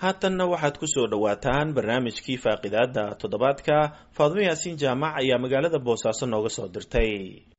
haatanna waxaad ku soo dhowaataan barnaamijkii faaqidaada toddobaadka faadmo yaasiin jaamac ayaa magaalada boosaaso nooga soo dirtay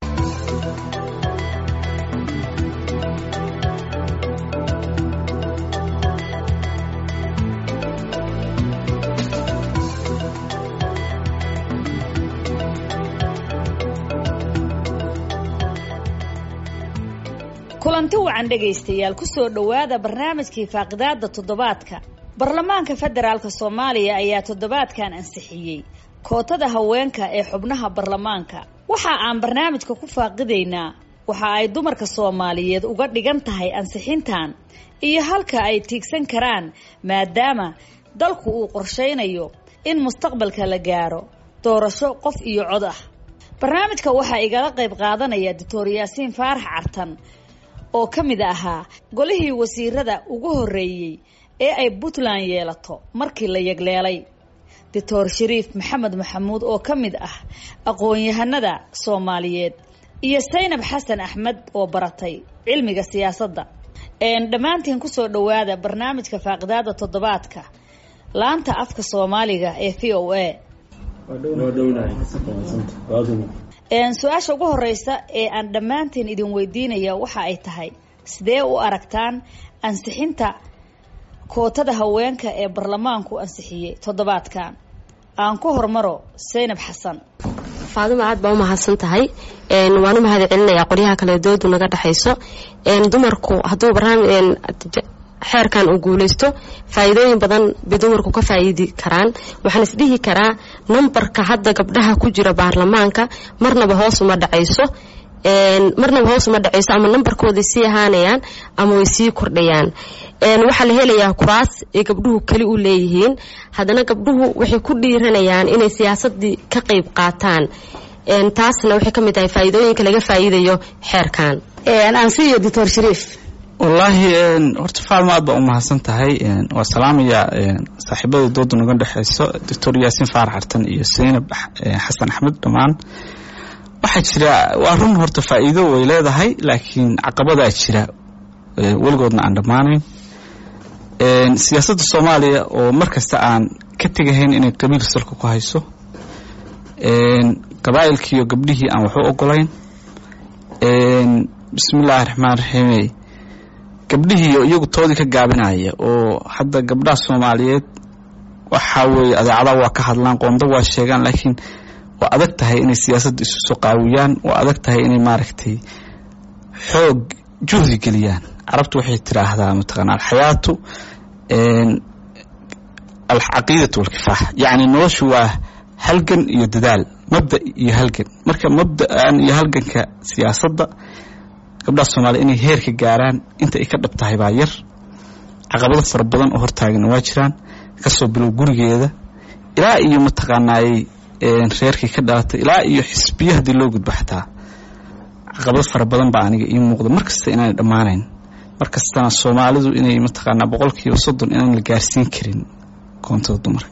kulanti wacan dhegaystayaal kusoo dhowaada barnaamijkii faaqidaada toddobaadka baarlamaanka federaalk soomaaliya ayaa toddobaadkan ansixiyey kootada haweenka ee xubnaha baarlamaanka waxa aan barnaamijka ku faaqidaynaa waxa ay dumarka soomaaliyeed uga dhigan tahay ansixintan iyo halka ay tiigsan karaan maadaama dalku uu qorshaynayo in mustaqbalka la gaaro doorasho qof iyo cod ah barnaamijka waxaa igala qayb qaadanaya doctor yaasiin faarax cartan oo ka mid ahaa golihii wasiirada ugu horreeyey ee ay puntland yeelato markii la yegleelay doctor shariif maxamed maxamuud oo ka mid ah aqoon-yahanada soomaaliyeed iyo saynab xasan axmed oo baratay cilmiga siyaasadda dhammaantiin kusoo dhowaada barnaamijka faaqidaada toddobaadka laanta afka soomaaliga ee v o a su-aasha ugu horeysa ee aan dhammaantiin idin weydiinaya waxa ay tahay sidee u aragtaan ansixinta kootada haweenka ee baarlamaanku ansixiyey toddobaadkan aan ku hormaro saynab xasan faadimo aad baa u mahadsan tahay waan u mahad celinayaa qoryaha kale doodu naga dhexayso dumarku hadduu xeerkan uu guuleysto faa-iidooyin badan bay dumarku ka faa-iidi karaan waxaan isdhihi karaa nambarka hadda gabdhaha ku jira baarlamaanka marnaba hoos uma dhacayso marnaba hoos uma dhacayso ama nambarkooday sii ahaanayaan ama way sii kordhayaan waxaa la helayaa kuraas ay gabdhuhu keli u leeyihiin haddana gabdhuhu waxay ku dhiiranayaan inay siyaasadii ka qayb qaataan taasna waxay ka mid tahay faa-iidooyinka laga faa-iidayo xeerkan ansiyo doctor shariif wallaahi horta faalma aad baa u mahadsan tahay waa salaamaya saaxiibada dooda naga dhexeyso doctor yaasiin faarax xartan iyo saynab xasan axmed dhammaan waxaa jira waa run horta faa-iido way leedahay laakiin caqabadaa jira weligoodna aan dhammaanayn siyaasadda soomaaliya oo mar kasta aan ka tegahayn inay qabiil salka ku hayso qabaa'ilkiiyo gabdhihii aan waxu ogolayn bismillaahi raxmaan raxiime gabdhihiiyo iyagu toodii ka gaabinaya oo hadda gabdhaha soomaaliyeed waxaa weeye adeecadaha waa ka hadlaan qoonda waa sheegaan laakiin waa adag tahay inay siyaasadda isu soo qaawiyaan waa adag tahay inay maaragtay xoog juhdi geliyaan carabtu waxay tiraahdaa mataqaana alxayaatu alcaqiidatu walkifaax yacni noloshu waa halgan iyo dadaal mabda iyo halgan marka mabda'an iyo halganka siyaasadda gabdhaha soomaaliya inay heer ka gaaraan inta ay ka dhab tahay baa yar caqabado fara badan oo hortaagana waa jiraan kasoo bilow gurigeeda ilaa iyo mataqaanaayey reerkii ka dhalatay ilaa iyo xisbiya haddii loo gudbo xataa caqabado fara badan baa aniga ii muuqda mar kasta inaanay dhammaanayn mar kastana soomaalidu inay mataqaanaa boqolkiiba soddon inaan la gaarsiin karin koontada dumarka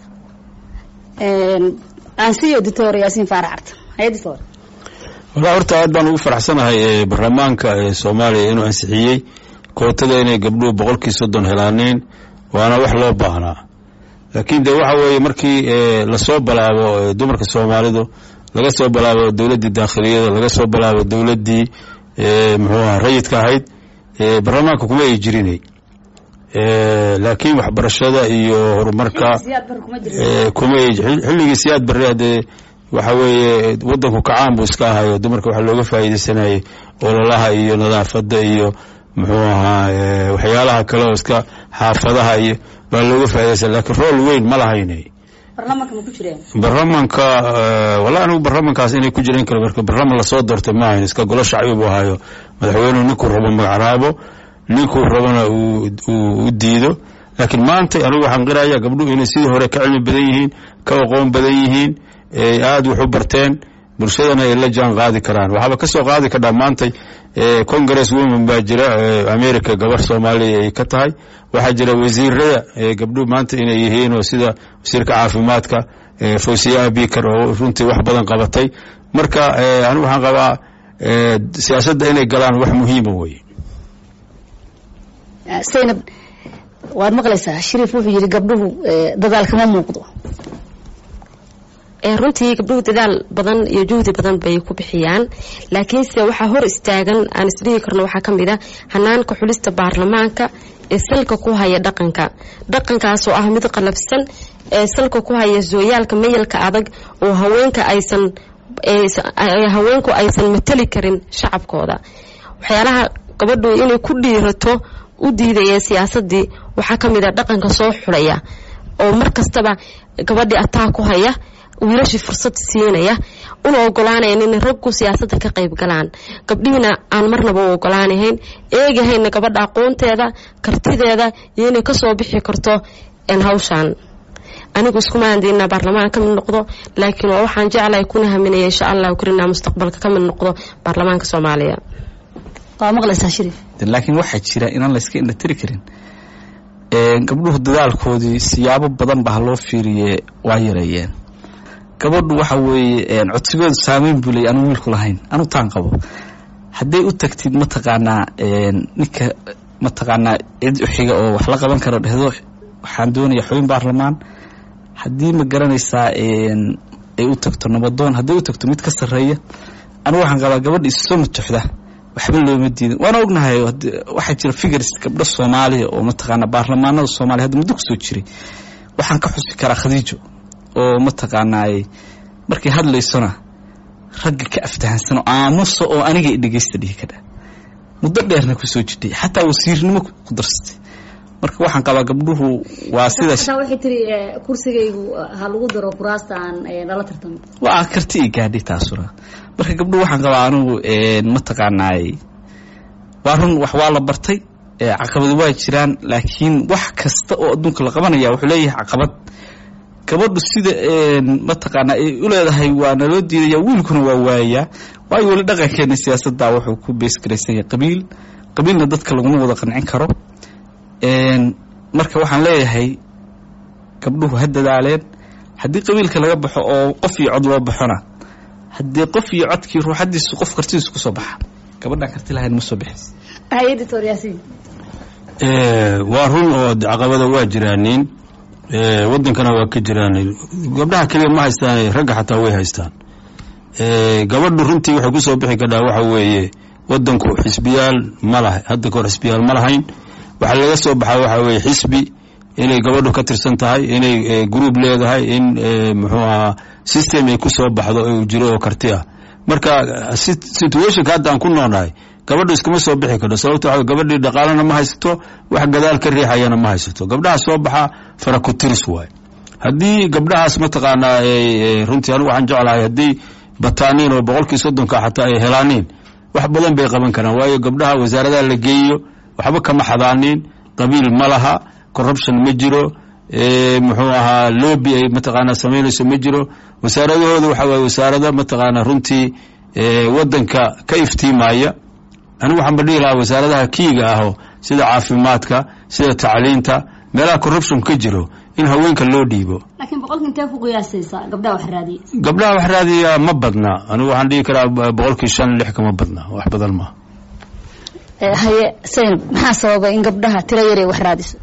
ansiyo doctor yaasiin faarax carta haye doctor walaa horta aad baan ugu faraxsanahay baarlamaanka soomaaliya inuu ansixiyey kootada inay gabdhuhu boqolkii soddon helaaneen waana wax loo baahnaa laakiin de waxa weeye markii lasoo balaabo dumarka soomaalidu laga soo balaabo dowladdii daakhiliyada laga soo balaabo dowladdii muxuu aha rayidka ahayd baarlamaanka kuma ay jirinay laakiin waxbarashada iyo horumarka kuma xilligii siyaad barre hadee waxa weeye wadanku kacaan buu iska ahayo dumarka waxaa looga faa'iidaysanayay ololaha iyo nadaafadda iyo muxuu ahaa waxyaalaha kale oo iska xaafadaha iyo baa looga faa'iidaysan lakiin rool weyn ma lahaynay baarlamaanka wallahi anigu baarlamankaas inay ku jireen kale marka baarlaman lasoo doortay ma ahayn iska golo shacbi buu ahayo madaxweynuhu ninkuu rabo magacraabo ninkuu rabona uu diido laakiin maanta anigu waxaan qiraya gabdhuhu inay sidii hore ka cilmi badan yihiin ka aqoon badan yihiin aada wax u barteen bulshadana ay la jaan qaadi karaan waxaaba ka soo qaadi kadhaa maantay congress women baa jira america gabar soomaaliya ay ka tahay waxaa jira wasiirada gabdhuhu maanta inay yihiin oo sida wasiirka caafimaadka fawsiya abikar oo runtii wax badan qabatay marka anigu waxaan qabaa siyaasadda inay galaan wax muhiima weye waad maqlaysaa shariif wuxuu yidhi gabdhuhu dadaal kama muuqdo runtii gabdhuhu dadaal badan iyo juhdi badan bay ku bixiyaan laakiinse waxaa hor istaagan aan isdhihi karno waxaa ka mid a hanaanka xulista baarlamaanka ee salka ku haya dhaqanka dhaqankaasoo ah mid qalabsan ee salka ku haya sooyaalka mayalka adag oo haweenka aysan haweenku aysan matali karin shacabkooda waxyaalaha gabadhu inay ku dhiirato u diidaya siyaasadii waxaa ka mid a dhaqanka soo xulaya oo mar kastaba gabadhii ataa ku haya wiilashii fursad siinaya una ogolaanayan inay raggu siyaasadda ka qayb galaan gabdhihiina aan marnaba u ogolaanahayn eegahayna gabadha aqoonteeda kartideeda iyo inay kasoo bixi karto hawshaan anigu iskumaan diinaa baarlamaan ka mid noqdo laakiin waa waxaan jeclahay kuna haminaya insha allahu karinaa mustaqbalka ka mid noqdo baarlamaanka soomaaliya waa maqlaysaa shariif laakiin waxaa jira inaan layska indhatiri karin gabdhuhu dadaalkoodii siyaabo badan baa loo fiiriye waa yareeyeen gabadhu waxa weeye codsigooda saameyn buu leeyay anu wiilku lahayn anu taan qabo hadday u tagtid mataqaanaa ninka mataqaanaa cid uxiga oo wax la qaban kara dhehdo waxaan doonaya xubin baarlamaan haddii ma garanaysaa ay u tagto nabadoon hadday u tagto mid ka sarreeya anu waxaan qabaa gabadha isusoo matoxda waxba looma diidin waana ognahay waxaa jira figars gabdho soomaaliya oo mataqaanaa baarlamaanada soomaaliya hadda muddo kusoo jiray waxaan ka xusi karaa khadiijo oo mataqaanaay markay hadlaysona ragga ka aftahansano aamusa oo aniga i dhegeysta dhihi kadha muddo dheerna kusoo jidhay xataa wasiirnimo ku darsatay marka waxaan qabaa gabdhuhu waa sidaas waxay tiri kursigaygu ha lagu daro kuraasta aan lala tartamo waa karti i gaadhay taasuna marka gabdhuhu waxaan qabaa anigu mataqaanaay waa run wax waa la bartay caqabado waa jiraan laakiin wax kasta oo adduunka la qabanaya wuxuu leeyahay caqabad gabadhu sida mataqaanaa ay u leedahay waa naloo diidaya wiilkuna waa waayayaa waayo weli dhaqankeena siyaasadda wuxuu ku beesgaraysan yahay qabiil qabiilna dadka laguma wada qancin karo marka waxaan leeyahay gabdhuhu ha dadaaleen haddii qabiilka laga baxo oo qof iyo cod loo baxona haddii qof iyo codkii ruuxadiisu qof kartidiisu kusoo baxa gabadhaan karti lahayn ma soo bixis waa run oo caqabada waa jiraanin wadankana waa ka jiraan gabdhaha keliya ma haystaan ragga xataa way haystaan gabadhu runtii waxay kusoo bixi kadhaa waxa weeye wadanku xisbiyaal ma laha hadda kahor xisbiyaal ma lahayn waxaa laga soo baxaa waxa weeye xisbi inay gabadhu ka tirsan tahay inay group leedahay in muxuu ahaa system ay kusoo baxdo uu jiro oo karti ah marka situationka hadda aan ku noolnahay gabadhu iskama soo bixi karto sababto waxa gabadhii dhaqaalana ma haysato wax gadaal ka riixayana ma haysato gabdhaha soo baxa fara ku tiris waay haddii gabdhahaas mataqaanaa runtii anigu waxaan jeclahay haddii bataaniin oo boqolkii soddonka xataa ay helaaniin wax badan bay qaban karaan waayo gabdhaha wasaaradaha la geeyo waxba kama xadaaniin qabiil ma laha corruption ma jiro muxuu ahaa lobby ay mataqaanaa samaynayso ma jiro wasaaradahooda waxa waye wasaarada mataqaanaa runtii wadanka ka iftiimaya anigu waxaan ba dhihi lahaa wasaaradaha kiiga aho sida caafimaadka sida tacliinta meelaha corruption ka jiro in haweenka loo dhiibo laakiin boqolka intee ku qiyaasaysaa gabdhaha wax raadiya gabdhaha wax raadiya ma badna anigu waxaan dhihi karaa boqolkii shan lix kama badna wax badan ma haye saynab maxaa sababa in gabdhaha tiro yar ay wax raadiso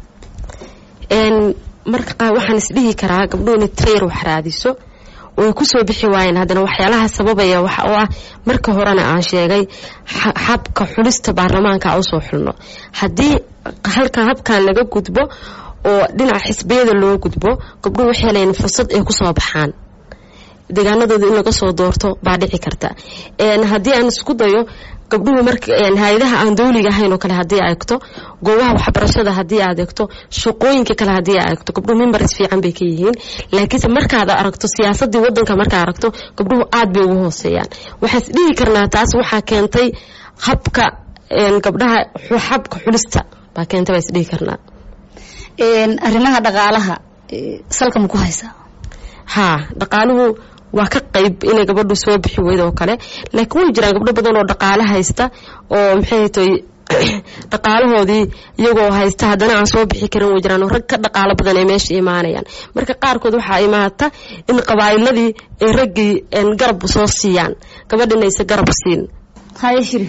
marka qaar waxaan isdhihi karaa gabdhuhu inay tiro yar wax raadiso way kusoo bixi waayeen haddana waxyaalaha sababaya waxa oo ah marka horena aan sheegay habka xulista baarlamaanka usoo xulno haddii halkan habkan laga gudbo oo dhinaca xisbiyada loo gudbo gabdhuhu waxay helayeen fursad ay kusoo baxaan deegaanadooda in laga soo doorto baa dhici karta haddii aan isku dayo gabdhuhu marka hay-adaha aan dawliga ahayn oo kale haddii aad egto goobaha waxbarashada haddii aad egto shaqooyinka kale haddii aad egto gabdhuhu mimbaris fiican bay ka yihiin laakiinse markaad aragto siyaasadii wadanka markaad aragto gabdhuhu aad bay ugu hooseeyaan waxaas dhihi karnaa taas waxaa keentay habka gabdhaha habka xulista baa keentay baa isdhihi karnaa arrimaha dhaqaalaha salka ma ku haysaa haa dhaqaaluhu waa ka qayb inay gabadhu soo bixi weydo oo kale laakiin way jiraan gabdho badan oo dhaqaale haysta oo maxay tay dhaqaalahoodii iyagoo haysta haddana aan soo bixi karin way jiraan oo rag ka dhaqaalo badan ay meesha imaanayaan marka qaarkood waxaa imaata in qabaa'iladii ay raggii garab soo siiyaan gabadhina aysa garab siin haye shiri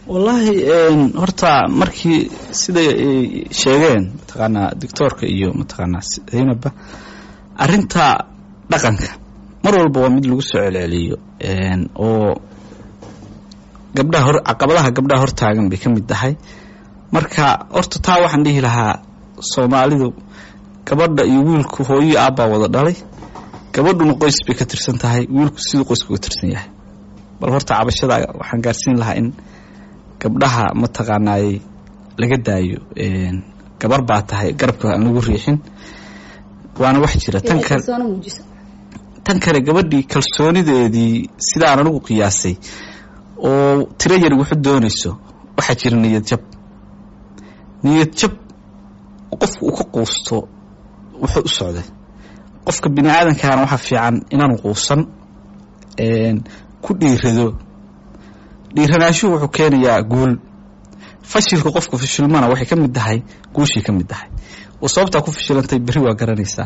wallaahi horta markii siday ay sheegeen mataqaanaa doctoorka iyo mataqaanaa zaynabba arrinta dhaqanka mar walba waa mid lagu soo celceliyo oo gabdhaha hor caqabadaha gabdhaha hortaagan bay ka mid tahay marka horta taa waxaan dhihi lahaa soomaalidu gabadha iyo wiilku hooyii aabbaa wada dhalay gabadhuna qoys bay ka tirsan tahay wiilku siduu qoyska uga tirsan yahay bal horta cabashada waxaan gaarsiin lahaa in gabdhaha mataqaanaay laga daayo gabar baa tahay garabka aan lagu riixin waana wax jira tan kale tan kale gabadhii kalsoonideedii sidaan anigu qiyaasay oo tiro yar wuxu doonayso waxaa jira niyad jab niyad jab qofka uu ka quusto wuxuu u socday qofka bini aadamkaana waxaa fiican inaanu quusan ku dhiirado dhiiranaashuhu wuxuu keenayaa guul fashilka qofka fashilmana waxay ka mid tahay guushii ka mid tahay oo sababtaa ku fashilantay berri waa garanaysaa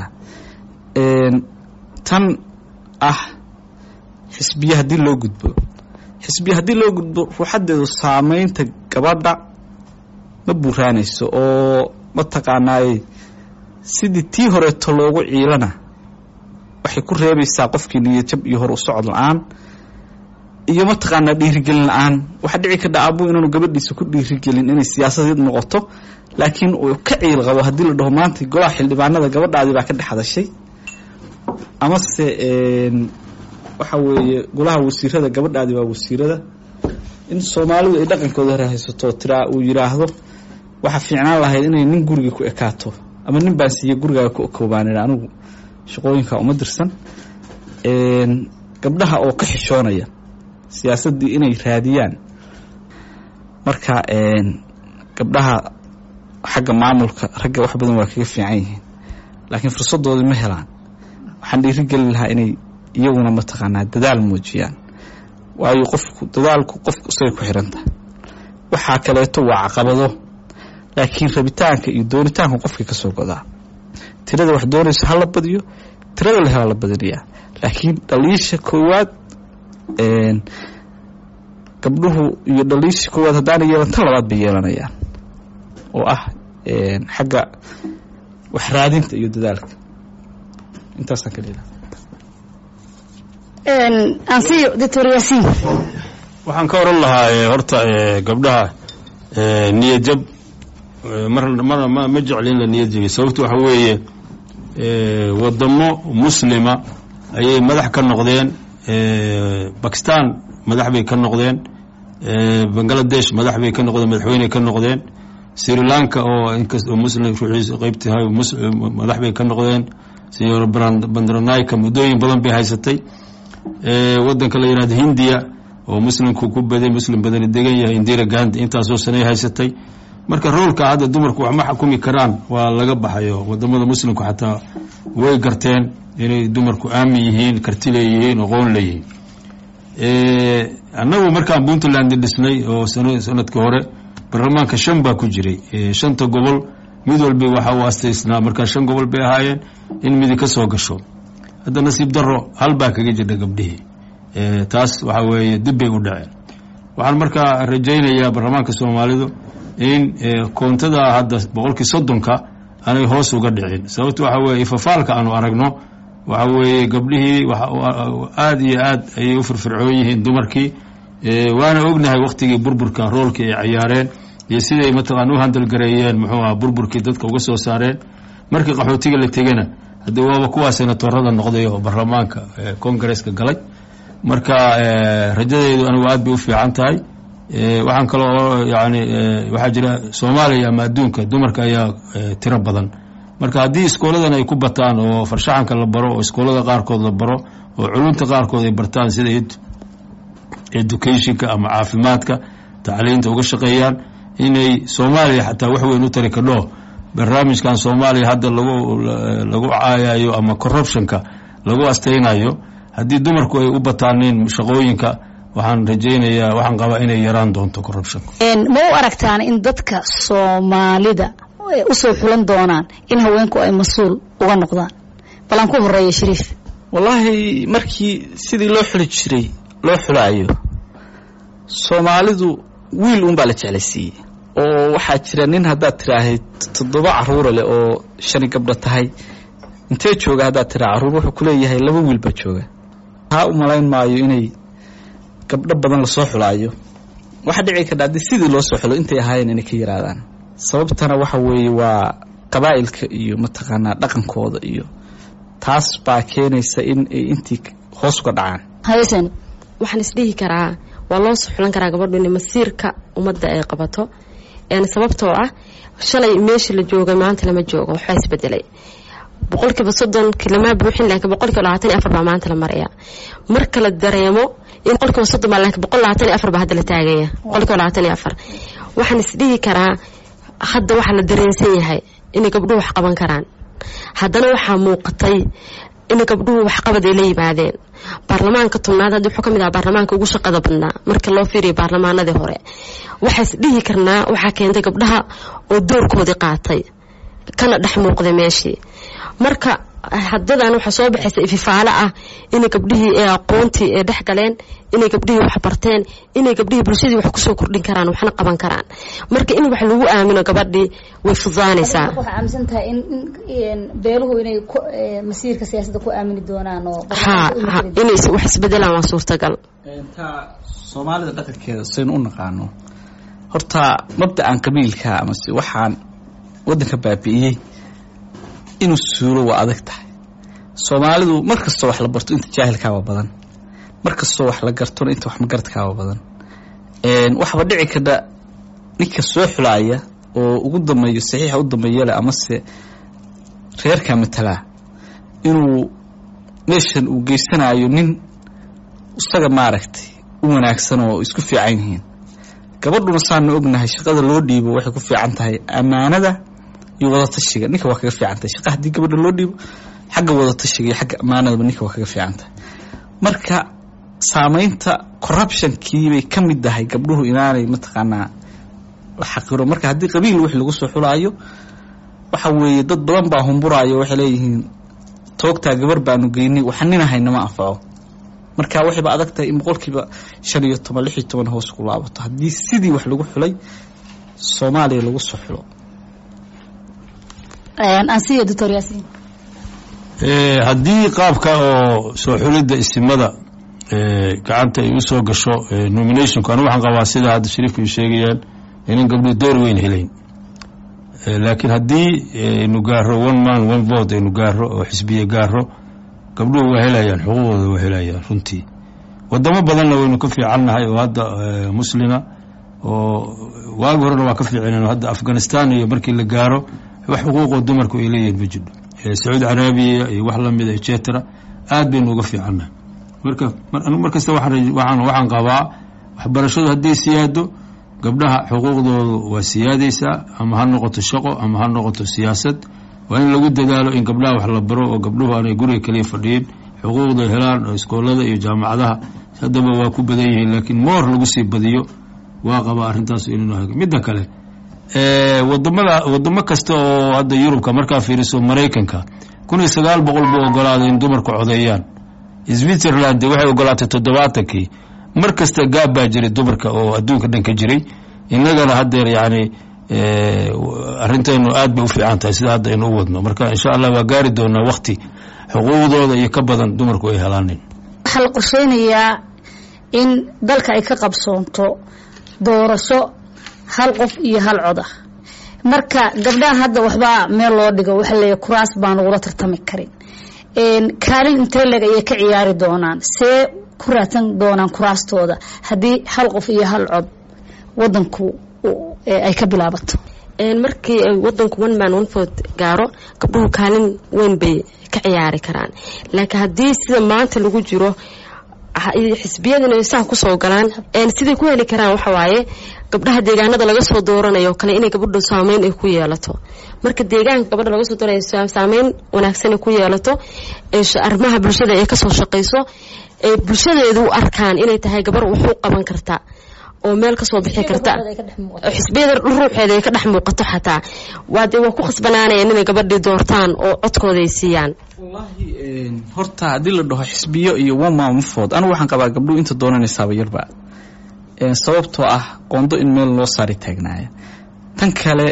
tan ah xisbiye haddii loo gudbo xisbiye haddii loo gudbo ruuxadeedu saameynta gabadha ma buuraanayso oo mataqaanaay sidii tii horeeto loogu ciilana waxay ku reebaysaa qofkii niyadjab iyo hor u socod la-aan iyo mataqaanaa dhiirigelin la-aan waxaa dhici karta aabuu inaanu gabadhiisa ku dhiirigelin inay siyaasadeed noqoto laakiin uu ka ciil qabo haddii la dhaho maanta golaha xildhibaanada gabadhaadii baa ka dhex hadashay amase waxa weeye golaha wasiirada gabadhaadii waa wasiirada in soomaalidu ay dhaqankooda hore haysato tiraa uu yidhaahdo waxaa fiicnaan lahayd inay nin guriga ku ekaato ama nin baan siiye gurigaaga ku ekoobaanina anigu shaqooyinka uma dirsan gabdhaha oo ka xishoonaya siyaasaddii inay raadiyaan marka gabdhaha xagga maamulka ragga wax badan waa kaga fiican yihiin laakiin fursadoodii ma helaan waxaan dhiirigelin lahaa inay iyaguna mataqaanaa dadaal muujiyaan waayo qofku dadaalku qofku isagay ku xiran tahay waxaa kaleeto waa caqabado laakiin rabitaanka iyo doonitaanka qofkii ka soo godaa tirada wax doonaysa ha la badiyo tirada la helaa la badinayaa laakiin dhaliisha koowaad gabdhuhu iyo dhaliisha koowaad haddaana yeelan tan labaad bay yeelanayaan oo ah xagga wax raadinta iyo dadaalka intaasaan ka dhila ansiyo doctor yaasiin waxaan ka oran lahaa horta gabdhaha niyad jab mar mar ma ma jecli in la niyad jabiyo sababto waxa weeye wadamo muslima ayay madax ka noqdeen bakistan madax bay ka noqdeen bangaladesh madax bay ka noqdeen madaxweyney ka noqdeen sri lanka oo inkastoo muslim ruuxiisa qeybtahay madax bay ka noqdeen sr bandranayka muddooyin badan bay haysatay wadanka la yihahdo hindiya oo muslimku ku baday muslim badani degan yahay indira gandi intaasoo sanay haysatay marka roolka hadda dumarku wax ma xukumi karaan waa laga baxayo wadamada muslimku xataa way garteen inay dumarku aamin yihiin karti leeyihiin aqoon leeyihiin annagu markaan puntland dhisnay oo sanadka hore baarlamaanka shan baa ku jiray shanta gobol mid walba waxa uu astaysnaa markaa shan gobol bay ahaayeen in midi ka soo gasho hadda nasiib daro hal baa kaga jirdha gabdhihii taas waxa weeye dib bay u dhaceen waxaan markaa rajaynayaa baarlamaanka soomaalidu in koontada hadda boqolkii soddonka aanay hoos uga dhicin sababto waxa weye ifafaalka aanu aragno waxa weeye gabdhihii aada iyo aad ayay u firfircoon yihiin dumarkii waana ognahay waktigii burburka roolkii ay cayaareen iyo siday mataqaan u handalgareeyeen muxuu aha burburkii dadka uga soo saareen markii qaxootiga la tegana haddii waaba kuwaa senatorada noqday oo baarlamaanka congaresska galay marka rajadeedu anigu aad bay u fiican tahay waxaan kaloo yani waxaa jira soomaaliya ama adduunka dumarka ayaa tiro badan marka haddii iskooladan ay ku bataan oo farshaxanka la baro oo iskoolada qaarkood la baro oo culunta qaarkood ay bartaan sida educationka ama caafimaadka tacliinta uga shaqeeyaan inay soomaaliya xataa wax weyn u tari kadho barnaamijkan soomaaliya hadda lagu lagu caayayo ama corruptionka lagu astaynayo haddii dumarku ay u bataaneen shaqooyinka waxaan rajaynayaa waxaan qabaa inay yaraan doonto corruptionka ma u aragtaan in dadka soomaalida usoo xulan doonaan in haweenku ay mas-uul uga noqdaan bal aan ku horeeya shariif wallaahi markii sidii loo xuli jiray loo xulaayo soomaalidu wiil uunbaa la jeclaysiiyey oo waxaa jira nin haddaad tiraahayd toddoba caruura leh oo shani gabdho tahay intee jooga haddaad tiraa carruur wuxuu ku leeyahay laba wiil baa jooga taa u malayn maayo inay gabdho badan lasoo xulaayo waxaa dhici kardha haddii sidii loo soo xulo intay ahaayeen inay ka yaraadaan sababtana waxa weeye waa qabaa'ilka iyo mataqaanaa dhaqankooda iyo taas baa keenaysa in ay intii hoos uga dhacaan haysan waxaan isdhihi karaa waa loo soo xulan karaa gabadhu in masiirka ummadda ay qabato sababtoo ah shalay meeshii la joogay maanta lama joogo waxbaa isbedelay boqolkiiba soddonki lama buuxin laakiin boqolkiiba labaatan iyo afar baa maanta la maraya marka la dareemo in boqolkiiba soddon baa laakiin boqol labaatan iyo afar baa hadda la taagaya boqolkiiba labaatan iyo afar waxaan isdhihi karaa hadda waxaa la dareensan yahay inay gabdhuhu wax qaban karaan haddana waxaa muuqatay in gabdhuhu waxqabad ay la yimaadeen baarlamaanka tobnaad hadda wuxuu ka mid aha baarlamaanka ugu shaqada badnaa marka loo fiiriyo baarlamaanadii hore waxaas dhihi karnaa waxaa keentay gabdhaha oo doorkoodii qaatay kana dhex muuqday meeshii marka hadadan waxaa soo baxaysa ififaalo ah inay gabdhihii ee aqoontii ee dhex galeen inay gabdhihii wax barteen inay gabdhihii bulshadii wax kusoo kordhin karaan waxna qaban karaan marka in wax lagu aamino gabadhii way fududaanaysaa waxaa aaminsan tahay in beeluhu inay masiirka siyaasadda ku aamini doonaan oo ha ha inay wax isbedelaan waa suurtagal taa soomaalida dhaqankeeda saynu u naqaano horta mabda'an qabiilka amase waxaan waddanka baabi'iyey inuu suulo waa adag tahay soomaalidu mar kastoo wax la barto inta jaahilkaaba badan mar kastoo wax la gartona inta wax magaradkaaba badan waxaaba dhici kardha ninka soo xulaaya oo ugu dambeeyo saxiixa u dambeeyale amase reerka matalaa inuu meeshan uu geysanayo nin isaga maaragtay u wanaagsan oo isku fiican yihiin gabadhuna saanu ognahay shaqada loo dhiibo waxay ku fiican tahay ammaanada iyo wadatashiga ninka waa kaga fiican tahay shaqa haddii gabadha loo dhiibo xagga wadatashiga iyo xagga ammaanadaba ninka waa kaga fiican tahay marka saamaynta corruptionkii bay ka mid tahay gabdhuhu inaanay mataqaanaa la xaqiro marka haddii qabiil wix lagu soo xulaayo waxa weeye dad badan baa humburaayo waxay leeyihiin toogtaa gabar baanu geynay waxaninahayna ma anfaco marka waxayba adag tahay in boqolkiiba shan iyo toban lix iyo toban hoos ku laabato haddii sidii wax lagu xulay soomaaliya lagu soo xulo ansiyo doctor yaasiin haddii qaabka oo soo xulidda isimada gacanta ay u soo gasho nominationku anu waxaan qabaa sida hadda shariifka ay sheegayaan inan gabdhuhu door weyn helayn laakiin haddii aynu gaaro one man one vote aynu gaaro oo xisbiye gaaro gabdhuhu waa helayaan xuquuqdooda waa helayaan runtii wadamo badanna waynu ka fiicannahay oo hadda muslima oo waagi horena waa ka fiicinen hadda afghanistan iyo markii la gaaro wax xuquuqoo dumarku ay leeyihiin ma jidho sacuudi carabiya iyo wax lamida etcetera aad baynu uga fiicannahay marka mar kasta waxaan qabaa waxbarashadu hadday siyaado gabdhaha xuquuqdoodu waa siyaadaysaa ama ha noqoto shaqo ama ha noqoto siyaasad waa in lagu dadaalo in gabdhaha wax la baro oo gabdhuhu aanay guriga kaliya fadhiyin xuquuqda helaan oo iskoolada iyo jaamacadaha haddaba waa ku badan yihiin laakiin moor lagu sii badiyo waa qabaa arrintaas inuu midda kale wadamada wadamo kasta oo hadda yurubka markaa fiiriso maraykanka kun iyo sagaal boqol buu ogolaaday in dumarku codeeyaan switzerland waxay ogolaatay toddobaatankii mar kasta gaab baa jiray dumarka oo adduunka dhan ka jiray innagana haddeer yacni arrinteenu aad bay u fiican tahay sida hadda aynu u wadno marka insha allah waa gaari doonaa wakti xuquuqdooda iyo ka badan dumarku ay helaanin waxaa la qorsheynayaa in dalka ay ka qabsoonto doorasho hal qof iyo hal cod ah marka gabdhaha hadda waxbaa meel loo dhigo waxaa leeyahy kuraas baan lagula tartami karin kaalin intee leg ayay ka ciyaari doonaan see ku raadsan doonaan kuraastooda haddii hal qof iyo hal cod wadanku ay ka bilaabato markii ay wadanku one man one vote gaaro gabdhuhu kaalin weyn bay ka ciyaari karaan laakiin haddii sida maanta lagu jiro xisbiyadana saa kusoo galaan siday ku heli karaan waxa waaye gabdhaha deegaanada laga soo dooranayo kale inay gabadhu saameyn ay ku yeelato marka deegaanka gabadha laga soo dooranay saameyn wanaagsan ay ku yeelato arrimaha bulshada ay kasoo shaqayso ee bulshadeedu u arkaan inay tahay gabar wuxuu qaban karta oo meel kasoo bixi karta xisbiyada ruuxeeda ay ka dhex muuqato xataa waa dee waa ku khasbanaanayaan inay gabadhii doortaan oo codkooda ay siiyaan wallaahi horta haddii la dhaho xisbiyo iyo one man one vote anigu waxaan qabaa gabdhuhu inta doonanaysaaba yarba sababtoo ah qoondo in meel loo saari taagnaaya tan kale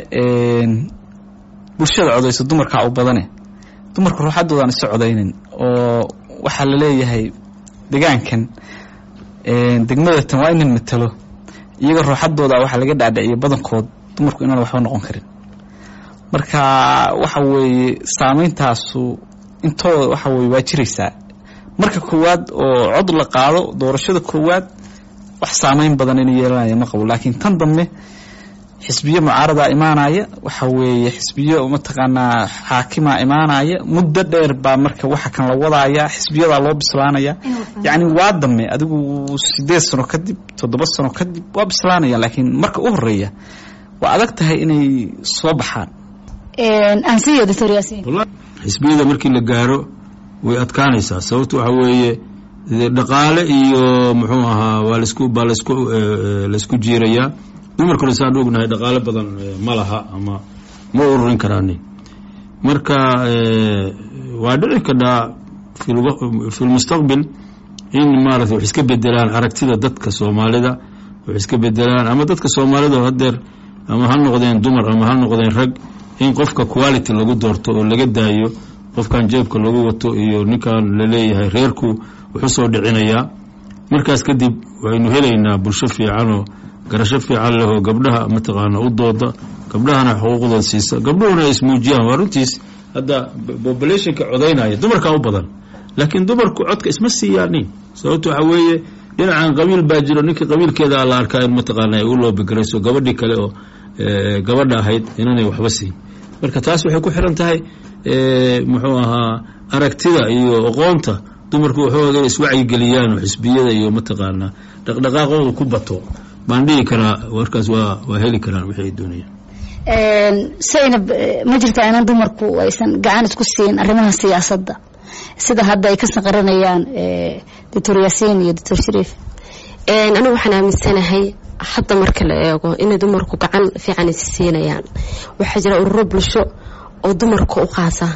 bulshada codayso dumarkaa u badane dumarka ruuxadoodaan isu codaynin oo waxaa la leeyahay degaankan degmadatan waa inan matalo iyaga ruuxadooda waxaa laga dhaadhiciya badankood dumarku inaan waxba noqon karin marka waxa weeye saameyntaasu intooda waxa weye waa jiraysaa marka koowaad oo cod la qaado doorashada koowaad wax saameyn badan ina yeelanaya ma qabo laakiin tan dambe xisbiyo mucaaradaa imaanaya waxa weeye xisbiyo mataqaanaa xaakima imaanaya muddo dheer baa marka waxa kan la wadaaya xisbiyadaa loo bislaanaya yacni waa dame adigu sideed sano kadib toddoba sano kadib waa bislaanaya laakiin marka u horeeya waa adag tahay inay soo baxaan ansiyo doctor yaasiin xisbiyada markii la gaaro way adkaanaysaa sababta waxa weeye dhaqaale iyo muxuu ahaa waa lasku baa lasku laysku jiirayaa dumarkuna saan ognahay dhaqaale badan ma laha ama ma ururin karaani marka waa dhici kadhaa fi lmustaqbil in maarata wax iska bedelaan aragtida dadka soomaalida wax iska bedelaan ama dadka soomaalida oo hadeer ama ha noqdeen dumar ama ha noqdeen rag in qofka quality lagu doorto oo laga daayo qofkan jeebka lagu wato iyo ninkan laleeyahay reerku wuxuu soo dhicinayaa markaas kadib waynu helaynaa bulsho fiicanoo garasho fiican leh oo gabdhaha mataqaana u dooda gabdhahana xuquuqdooda siisa gabdhuhuna ay ismuujiyaan waa runtiis hadda populationka codaynaya dumarkaa u badan laakiin dumarku codka isma siiyaanin sababto waxa weeye dhinacan qabiil baa jiro ninkii qabiilkeeda la arkaa in mataqaana ay u loobigarayso gabadhii kale oo gabadha ahayd inanay waxba siin marka taas waxay ku xiran tahay muxuu ahaa aragtida iyo aqoonta dumarku waxooga iswacyigeliyaan oo xisbiyada iyo mataqaanaa dhaqdhaqaaqooda ku bato baan dhihi karaa warkaas waa waa heli karaan wixii ay doonayaan saynab ma jirtaa inan dumarku aysan gacan isku siin arrimaha siyaasadda sida hadda ay ka saqaranayaan doctor yaasiin iyo doctor shariif anigu waxaan aaminsanahay hadda marka la eego inay dumarku gacan fiican is siinayaan waxaa jira ururo bulsho oo dumarka u qaasa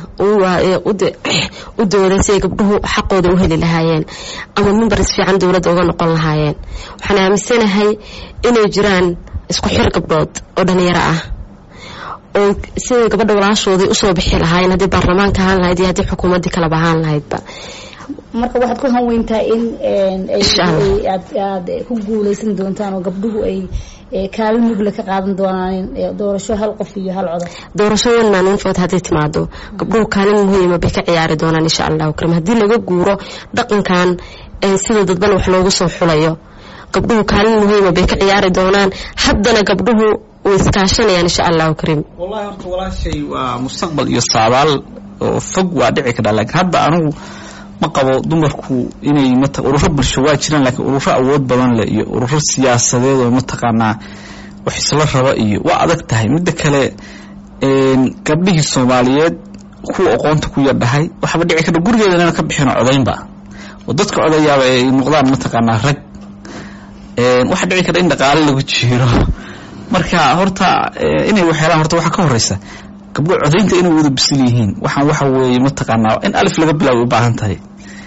u dooda si ay gabdhuhu xaqooda u heli lahaayeen ama mimbaris fiican dowladda uga noqon lahaayeen waxaan aaminsanahay inay jiraan isku xir gabdhood oo dhalinyaro ah oo siday gabadha walaashoodii usoo bixi lahaayeen haddii baarlamaanka ahaan lahayd iyo haddii xukuumaddii kalaba ahaan lahaydba marka waxaad ku hanweyntaa in aad ku guuleysan doontaan oo gabdhuhu ay kaalin mugle ka qaadan doonaan doorasho hal qof iyo hal codob doorasho one man one vote hadday timaado gabdhuhu kaalin muhiima bay ka ciyaari doonaan insha allahu karim haddii laga guuro dhaqankan sida dadban wax loogu soo xulayo gabdhuhu kaalin muhiima bay ka ciyaari doonaan haddana gabdhuhu way iskaashanayaan insha allahu karim wallahi horta walaashay waa mustaqbal iyo saabaal oo fog waa dhici kadhaa laakiin hadda anigu ma qabo dumarku inay mat ururo bulsho waa jiraan laakiin ururo awood badan leh iyo ururo siyaasadeed oo mataqaanaa wax isla raba iyo waa adag tahay midda kale gabdhihii soomaaliyeed kuwa aqoonta ku yardhahay waxaaba dhici karta gurigeeda inaan ka bixino codaynba oo dadka codayaaba ay noqdaan mataqaanaa rag waxaa dhici karta in dhaqaale lagu jiiro marka horta inay waxyeelaan horta waxaa ka horeysa gabdho codaynta inay wada bisil yihiin waxaan waxa weeye mataqaanaa in alif laga bilaabo u baahan tahay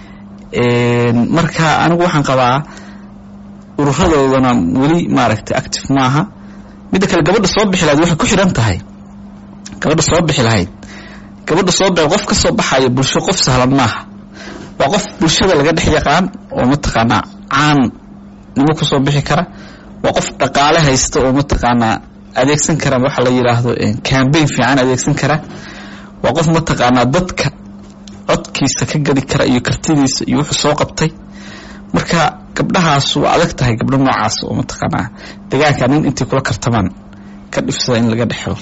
marka anigu waxaan qabaa ururadoodana weli maaragtay active maaha midda kale gabadha soo bixi lahayd waxay ku xidhan tahay gabadha soo bixi lahayd gabadha soo bixi qof ka soo baxaya bulsho qof sahlan maaha waa qof bulshada laga dhex yaqaan oo mataqaanaa caan nimo kusoo bixi kara waa qof dhaqaale haysta oo mataqaanaa adeegsan kara waxa la yidhaahdo cambaign fiican adeegsan kara waa qof mataqaanaa dadka codkiisa ka gadi kara iyo kartidiisa iyo wuxuu soo qabtay marka gabdhahaas waa adag tahay gabdho noocaas oo mataqaanaa degaanka nin intay kula kartamaan ka dhifsada in laga dhexelo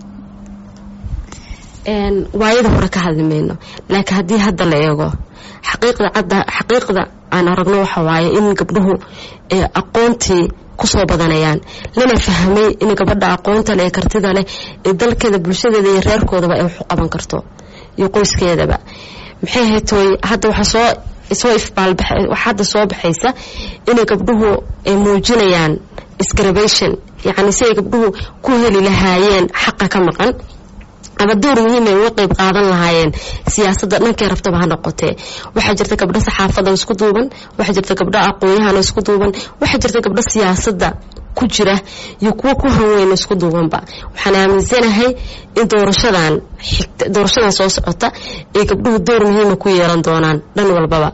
waayada hore ka hadli mayno laakiin haddii hadda la eego xaqiiqda cadda xaqiiqda aan aragno waxa waaye in gabdhuhu aqoontii kusoo badanayaan lana fahmay in gabadha aqoonta leh ee kartida leh ee dalkeeda bulshadeeda iyo reerkoodaba ay waxu qaban karto iyo qoyskeedaba maxay ahayd tooy hadda waxa soo soo ifbaalbax waxa hadda soo baxaysa inay gabdhuhu ay muujinayaan isgarbation yacni si ay gabdhuhu ku heli lahaayeen xaqa ka maqan ama door muhiim ay uga qayb qaadan lahaayeen siyaasadda dhankay rabtaba ha noqotee waxaa jirta gabdho saxaafada isku duuban waxaa jirta gabdho aqoon-yahan isku duuban waxaa jirta gabdho siyaasadda ku jira iyo kuwo ku hanweyn isku duubanba waxaan aaminsanahay in doorashadan xigta doorashadan soo socota ay gabdhuhu door muhiima ku yeelan doonaan dhan walbaba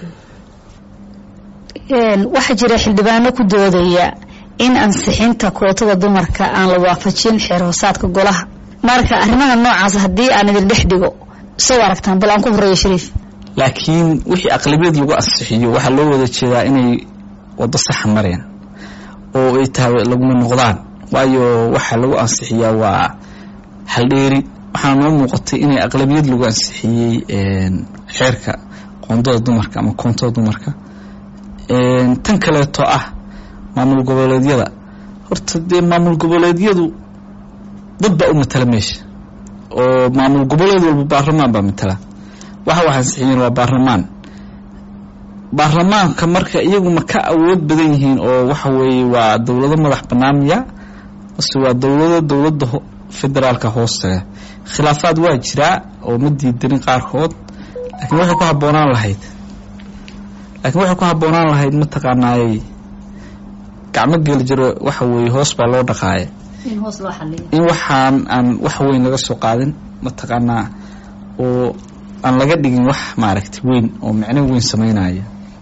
waxaa jira xildhibaano ku doodaya in ansixinta kootada dumarka aan la waafajin xeer hoosaadka golaha marka arrimaha noocaas haddii aan idin dhex dhigo soo aragtaan bal aan ku horeeyo shariif laakiin wixii aqlabiyad lagu ansixiyo waxaa loo wada jeedaa inay wado saxa mareen oo ay tahay laguma noqdaan waayo waxaa lagu ansixiyaa waa haldheeri waxaana noo muuqatay inay aqlabiyad lagu ansixiyey xeerka qoondada dumarka ama koontada dumarka tan kaleeto ah maamul goboleedyada horta dee maamul goboleedyadu dad baa u matala meesha oo maamul goboleed walba baarlamaan baa matala waxa wax ansixiyeen waa baarlamaan baarlamaanka marka iyagu ma ka awood badan yihiin oo waxa weeye waa dowlado madax banaamiya mase waa dowlado dowladda federaalka hoostaga khilaafaad waa jiraa oo ma diidanin qaarkood laakiin waxay ku habboonaan lahayd laakiin waxay ku habboonaan lahayd mataqaanaayey gacmo geli jiro waxa weeye hoos baa loo dhaqaaya in waxaan aan wax weyn laga soo qaadin mataqaanaa oo aan laga dhigin wax maaragtay weyn oo micno weyn sameynaya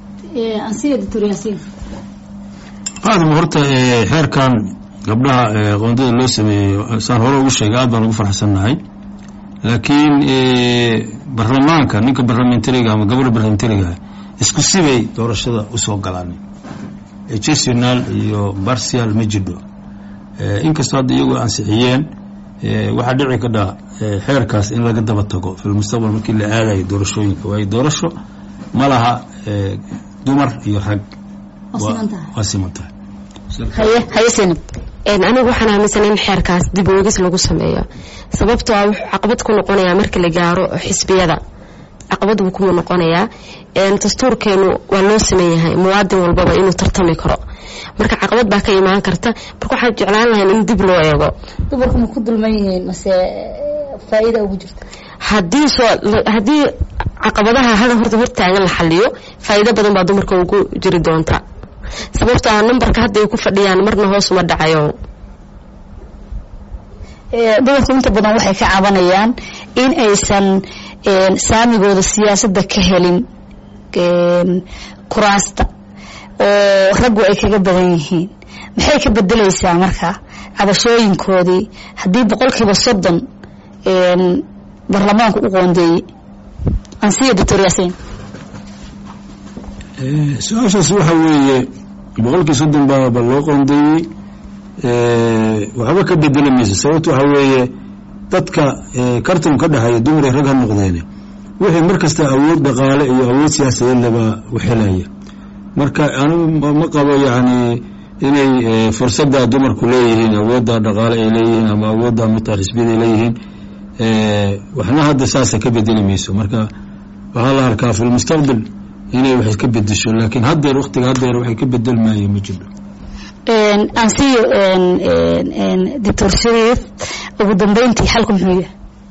aadama horta xeerkan gabdhaha qoondada loo sameeyo saan hore ugu sheegay aad baan ugu farxsannahay laakiin baarlamaanka ninka barlamentariga ama gabadha barlamentariga isku sibay doorashada usoo galaan exceptional iyo barcial ma jidho inkastoo hadda iyagu ansixiyeen waxaa dhici kadha xeerkaas in laga daba tago filmustaqbal markii la aadayo doorashooyinka waayo doorasho ma laha dumar iyo rag waa siman tahay anigu waxaan aaminsanay in xeerkaas dib oogis lagu sameeyo sababtoo ah wuxuu caqabad ku noqonayaa marka la gaaro xisbiyada caqabad buu ku noqonayaa dastuurkeenu waa loo sameeyahay muwaadin walbaba inuu tartami karo marka caqabad baa ka imaan karta marka waxaan jeclaan lahayn in dib loo eego dumarku ma ku dulman yihiin mase faa'iida ugu jirta haddii soo haddii caqabadaha hada horta hortaagan la xaliyo faa'iido badan baa dumarka ugu jiri doonta sababtoo ah nambarka hadda ay ku fadhiyaan marna hoos uma dhacayo dumarku inta badan waxay ka cabanayaan in aysan saamigooda siyaasadda ka helin kuraasta oo raggu ay kaga badan yihiin maxay ka bedelaysaa marka cabashooyinkoodii haddii boqolkiiba soddon baarlamaanku u qoondeeyey ansiya doctor yaasiin su-aashaas waxa weeye boqolkii soddon baaba loo qoondeeyey waxba ka bedeli mayso sababto waxa weeye dadka kartan ka dhexeeya dumar rag ha noqdeene wixii mar kasta awood dhaqaale iyo awood siyaasadeed laba uxelaya marka anigu ma qabo yacni inay fursadda dumarku leeyihiin awoodda dhaqaale ay leeyihiin ama awoodda mita xisbiyada ay leeyihiin waxna hadda saasa ka bedeli mayso marka waxaa la arkaa fi lmustaqbal inay wax ka bedesho laakiin haddeer waktiga haddeer waxay ka bedelmaayo ma jiro ansiyo doctor shariif ugu dambeyntii xalku muxuu yahay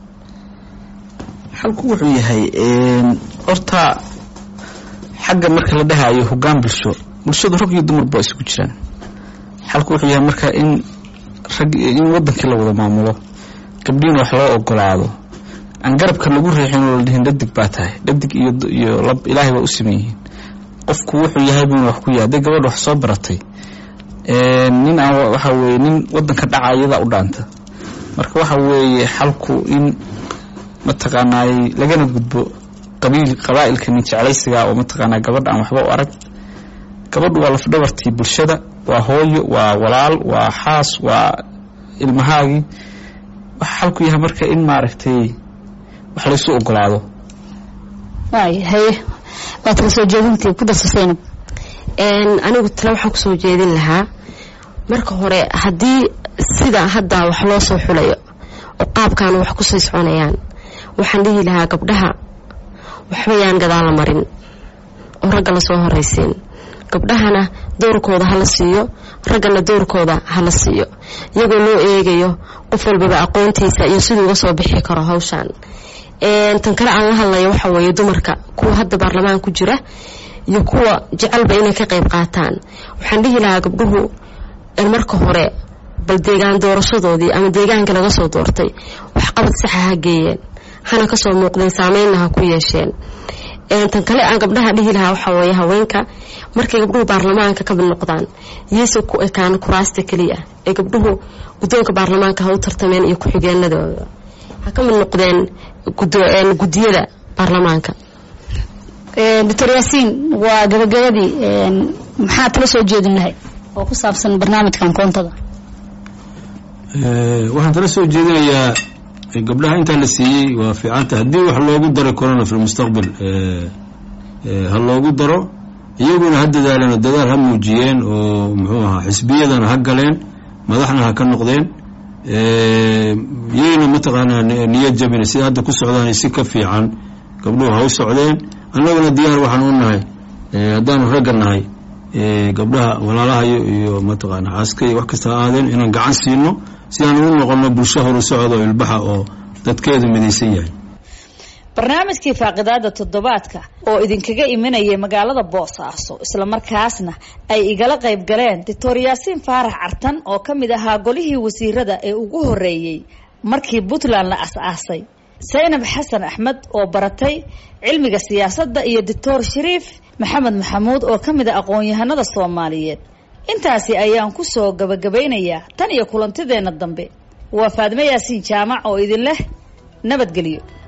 xalku wuxuu yahay horta xagga marka la dhahayo hoggaan bulsho bulshadu rag iyo dumarba waa isugu jiraan xalku wuxuu yahay marka in rag in wadankii la wada maamulo gabdhiin wax loo ogolaado aan garabka lagu riixin oo la dhihin dhadig baa tahay dhadig iyo iyo lab ilaahay waa u siman yihiin qofku wuxuu yahay buuna wax ku yahay hadday gabadha wax soo baratay nin aan waxa weeye nin wadanka dhaca iyadaa u dhaanta marka waxa weeye xalku in mataqaanaay lagana gudbo qabiil qabaa'ilka nin jeclaysiga oo mataqaanaa gabadha aan waxba u arag gabadhu waa lafdhabartii bulshada waa hooyo waa walaal waa xaas waa ilmahaagii waxa xalku yahay marka in maaragtay wax laysu ogolaado waay haye waad kala soo jeedintii ku darso saynab anigu tale waxaan kusoo jeedin lahaa marka hore haddii sida hadda wax loo soo xulayo oo qaabkaana wax kusii soconayaan waxaan dhihi lahaa gabdhaha waxba yaan gadaala marin oo ragga lasoo horaysiin gabdhahana doorkooda hala siiyo raggana doorkooda hala siiyo iyagoo loo eegayo qof walbaba aqoontiisa iyo siduu uga soo bixi karo hawshan tan kale aan la hadlaya waxa weeye dumarka kuwa hadda baarlamaan ku jira iyo kuwa jecelba inay ka qayb qaataan waxaan dhihi lahaa gabdhuhu marka hore bal deegaan doorashadoodii ama deegaanka laga soo doortay waxqabad saxa ha geeyeen hana kasoo muuqdeen saameynna ha ku yeesheen tan kale aan gabdhaha dhihi lahaa waxaa weeye haweenka markay gabdhuhu baarlamaanka ka mid noqdaan iyayse ku ekaan kuraasta keliya ee gabdhuhu guddoonka baarlamaanka ha u tartameen iyo ku-xigeenadooda ha ka mid noqdeen guddiyada baarlamaanka doctor yaasiin waa gabagabadii maxaa tala soo jeedin lahay oo ku saabsan barnaamijkan koontada waxaan tala soo jeedinayaa gabdhaha intaa la siiyey waa fiicanta haddii wax loogu daro corona fi lmustaqbal ha loogu daro iyaguna ha dadaaleen oo dadaal ha muujiyeen oo muxuu ahaa xisbiyadana ha galeen madaxna ha ka noqdeen yayna mataqaanaa niyad jabina sida hadda ku socdaan si ka fiican gabdhuhu ha u socdeen annaguna diyaar waxaan u nahay haddaanu ragga nahay gabdhaha walaalahayo iyo mataqaana xaaska iyo wax kasta ha aadeen inaan gacan siino si aan ugu noqono bulsho horu socdo ilbaxa oo dadkeedu midaysan yahay barnaamijkii faaqidaada toddobaadka oo idinkaga imanayay magaalada boosaaso islamarkaasna ay igala qayb galeen doctor yaasiin faarax cartan oo ka mid ahaa golihii wasiirada ee ugu horeeyey markii puntland la as-aasay saynab xasan axmed oo baratay cilmiga siyaasadda iyo doctor shariif maxamed maxamuud oo ka mid a aqoon-yahanada soomaaliyeed intaasi ayaan ku soo gabagabaynayaa tan iyo kulantideenna dambe waa faadme yaasiin jaamac oo idin leh nabadgelyo